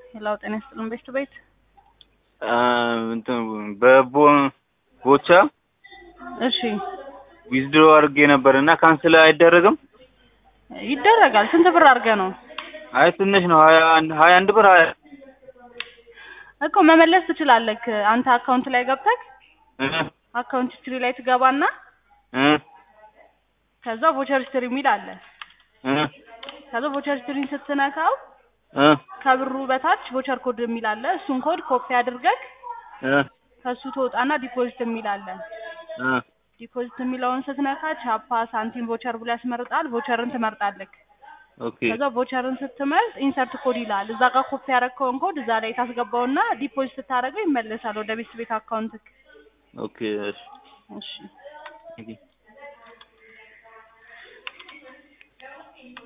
ሌላው ጤና ይስጥልን ቤት ቱ ቤት እንትን በቦ ቦቻ እሺ ዊዝድሮ አድርጌ ነበር እና ካንስል አይደረግም? ይደረጋል። ስንት ብር አድርገህ ነው አይ ትንሽ ነው። ሀያ አንድ ሀያ አንድ ብር ሀያ እኮ መመለስ ትችላለህ። አንተ አካውንት ላይ ገብተህ እ አካውንት ሂስትሪ ላይ ትገባና እ ከዛ ቮቸር ሂስትሪ የሚል አለ። እ ከዛ ቮቸር ሂስትሪን ስትነካው እ ከብሩ በታች ቮቸር ኮድ የሚል አለ። እሱን ኮድ ኮፒ አድርገህ እ ከሱ ትወጣና ዲፖዚት የሚል አለ። እ ዲፖዚት የሚለውን ስትነካ ቻፓ፣ ሳንቲም፣ ቮቸር ብሎ ያስመርጣል። ቮቸርን ትመርጣለህ። ኦኬ ከዛ ቮቸርን ስትመርጥ ኢንሰርት ኮድ ይላል። እዛ ጋር ኮፒ ያደረግከውን ኮድ እዛ ላይ ታስገባውና ዲፖዚት ስታደርገው ይመለሳል ወደ ቤት ቤት አካውንትክ። ኦኬ እሺ እሺ ኦኬ